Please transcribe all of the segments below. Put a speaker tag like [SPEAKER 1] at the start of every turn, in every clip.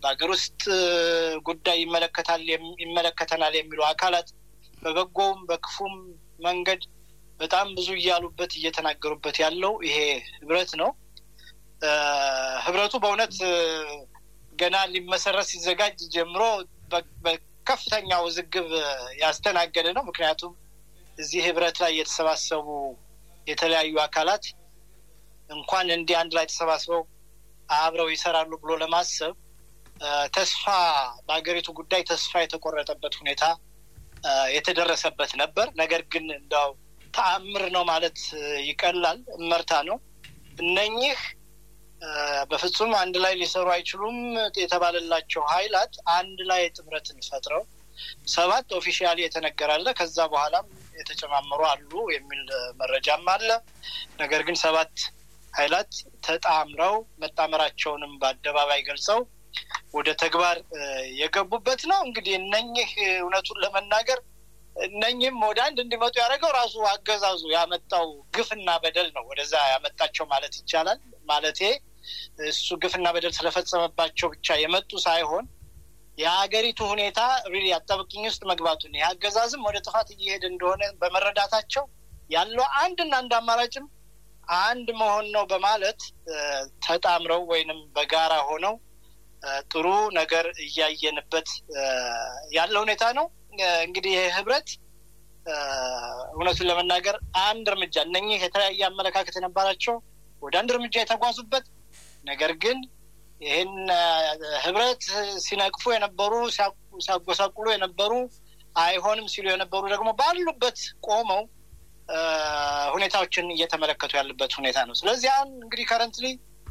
[SPEAKER 1] በሀገር ውስጥ ጉዳይ ይመለከታል ይመለከተናል የሚሉ አካላት በበጎውም በክፉም መንገድ በጣም ብዙ እያሉበት እየተናገሩበት ያለው ይሄ ህብረት ነው። ህብረቱ በእውነት ገና ሊመሰረት ሲዘጋጅ ጀምሮ በከፍተኛ ውዝግብ ያስተናገደ ነው። ምክንያቱም እዚህ ህብረት ላይ የተሰባሰቡ የተለያዩ አካላት እንኳን እንዲህ አንድ ላይ ተሰባስበው አብረው ይሰራሉ ብሎ ለማሰብ ተስፋ በሀገሪቱ ጉዳይ ተስፋ የተቆረጠበት ሁኔታ የተደረሰበት ነበር። ነገር ግን እንዳው ተአምር ነው ማለት ይቀላል፣ እመርታ ነው። እነኚህ በፍጹም አንድ ላይ ሊሰሩ አይችሉም የተባለላቸው ኃይላት አንድ ላይ ጥምረትን ፈጥረው ሰባት ኦፊሻሊ የተነገራለ ከዛ በኋላም የተጨማመሩ አሉ የሚል መረጃም አለ። ነገር ግን ሰባት ኃይላት ተጣምረው መጣመራቸውንም በአደባባይ ገልጸው ወደ ተግባር የገቡበት ነው። እንግዲህ እነኚህ እውነቱን ለመናገር እነኚህም ወደ አንድ እንዲመጡ ያደረገው ራሱ አገዛዙ ያመጣው ግፍና በደል ነው ወደዛ ያመጣቸው ማለት ይቻላል። ማለቴ እሱ ግፍና በደል ስለፈጸመባቸው ብቻ የመጡ ሳይሆን የሀገሪቱ ሁኔታ ሪሊ አጣብቂኝ ውስጥ መግባቱን ይህ አገዛዝም ወደ ጥፋት እየሄደ እንደሆነ በመረዳታቸው ያለው አንድና አንድ አማራጭም አንድ መሆን ነው በማለት ተጣምረው ወይንም በጋራ ሆነው ጥሩ ነገር እያየንበት ያለ ሁኔታ ነው። እንግዲህ ይህ ህብረት እውነቱን ለመናገር አንድ እርምጃ እነኚህ የተለያየ አመለካከት የነበራቸው ወደ አንድ እርምጃ የተጓዙበት ነገር ግን ይህን ህብረት ሲነቅፉ የነበሩ ሲያጎሳቁሉ የነበሩ አይሆንም ሲሉ የነበሩ ደግሞ ባሉበት ቆመው ሁኔታዎችን እየተመለከቱ ያሉበት ሁኔታ ነው። ስለዚህ አሁን እንግዲህ ከረንትሊ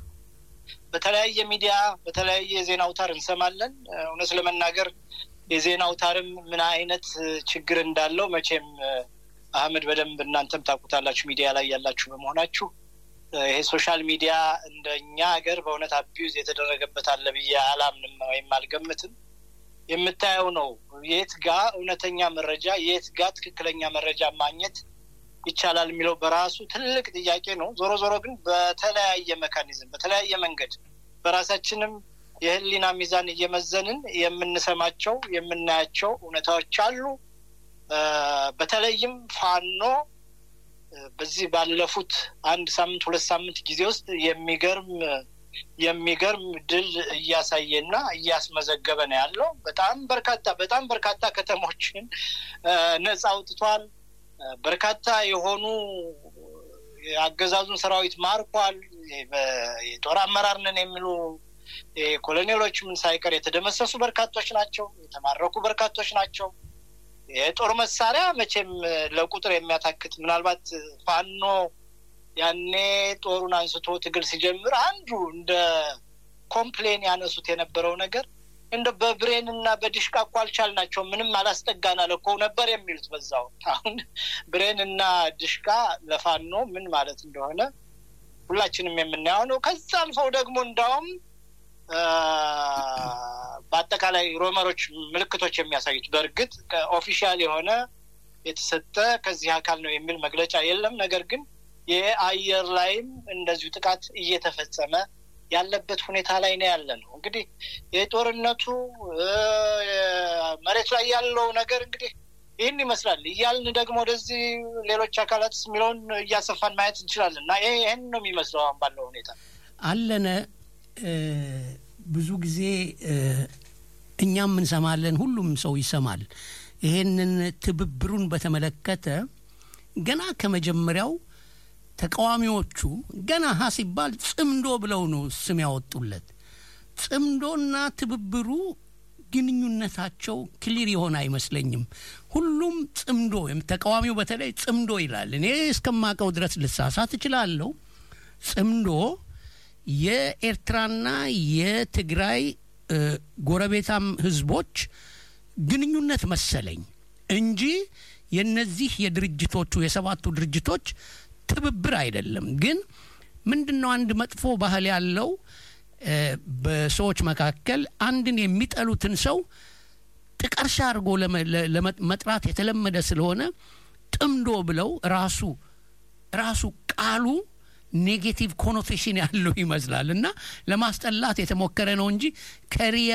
[SPEAKER 1] በተለያየ ሚዲያ በተለያየ የዜና አውታር እንሰማለን። እውነት ለመናገር የዜና አውታርም ምን አይነት ችግር እንዳለው መቼም አህመድ በደንብ እናንተም ታውቁታላችሁ፣ ሚዲያ ላይ ያላችሁ በመሆናችሁ ይሄ ሶሻል ሚዲያ እንደኛ ሀገር በእውነት አቢዩዝ የተደረገበት አለ ብዬ አላምንም ወይም አልገምትም። የምታየው ነው የት ጋ እውነተኛ መረጃ የት ጋ ትክክለኛ መረጃ ማግኘት ይቻላል የሚለው በራሱ ትልቅ ጥያቄ ነው። ዞሮ ዞሮ ግን በተለያየ መካኒዝም በተለያየ መንገድ በራሳችንም የህሊና ሚዛን እየመዘንን የምንሰማቸው የምናያቸው እውነታዎች አሉ። በተለይም ፋኖ በዚህ ባለፉት አንድ ሳምንት ሁለት ሳምንት ጊዜ ውስጥ የሚገርም የሚገርም ድል እያሳየና እያስመዘገበ ነው ያለው። በጣም በርካታ በጣም በርካታ ከተሞችን ነጻ አውጥቷል። በርካታ የሆኑ የአገዛዙን ሰራዊት ማርኳል። የጦር አመራር ነን የሚሉ ኮሎኔሎች ምን ሳይቀር የተደመሰሱ በርካቶች ናቸው። የተማረኩ በርካቶች ናቸው። የጦር መሳሪያ መቼም ለቁጥር የሚያታክት ምናልባት ፋኖ ያኔ ጦሩን አንስቶ ትግል ሲጀምር አንዱ እንደ ኮምፕሌን ያነሱት የነበረው ነገር እንደ በብሬን እና በዲሽቃ እኮ አልቻልናቸው ምንም አላስጠጋን አለ እኮ ነበር የሚሉት በዛው። አሁን ብሬን እና ድሽቃ ለፋኖ ምን ማለት እንደሆነ ሁላችንም የምናየው ነው። ከዛ አልፈው ደግሞ እንዳውም በአጠቃላይ ሮመሮች ምልክቶች የሚያሳዩት በእርግጥ ኦፊሻል የሆነ የተሰጠ ከዚህ አካል ነው የሚል መግለጫ የለም። ነገር ግን የአየር ላይም እንደዚሁ ጥቃት እየተፈጸመ ያለበት ሁኔታ ላይ ነው ያለ ነው። እንግዲህ የጦርነቱ መሬት ላይ ያለው ነገር እንግዲህ ይህን ይመስላል እያልን ደግሞ ወደዚህ ሌሎች አካላት የሚለውን እያሰፋን ማየት እንችላለን እና ይህን ነው የሚመስለው አሁን ባለው ሁኔታ
[SPEAKER 2] አለነ ብዙ ጊዜ እኛም እንሰማለን፣ ሁሉም ሰው ይሰማል። ይሄንን ትብብሩን በተመለከተ ገና ከመጀመሪያው ተቃዋሚዎቹ ገና ሀ ሲባል ጽምዶ ብለው ነው ስም ያወጡለት። ጽምዶና ትብብሩ ግንኙነታቸው ክሊር የሆነ አይመስለኝም። ሁሉም ጽምዶ፣ ተቃዋሚው በተለይ ጽምዶ ይላል። እኔ እስከማውቀው ድረስ ልሳሳት እችላለሁ። ጽምዶ የኤርትራና የትግራይ ጎረቤታም ህዝቦች ግንኙነት መሰለኝ እንጂ የነዚህ የድርጅቶቹ የሰባቱ ድርጅቶች ትብብር አይደለም። ግን ምንድን ነው አንድ መጥፎ ባህል ያለው በሰዎች መካከል አንድን የሚጠሉትን ሰው ጥቀርሻ አድርጎ ለመጥራት የተለመደ ስለሆነ ጥምዶ ብለው ራሱ ራሱ ቃሉ ኔጌቲቭ ኮኖቴሽን ያለው ይመስላል እና ለማስጠላት የተሞከረ ነው እንጂ ከሪያ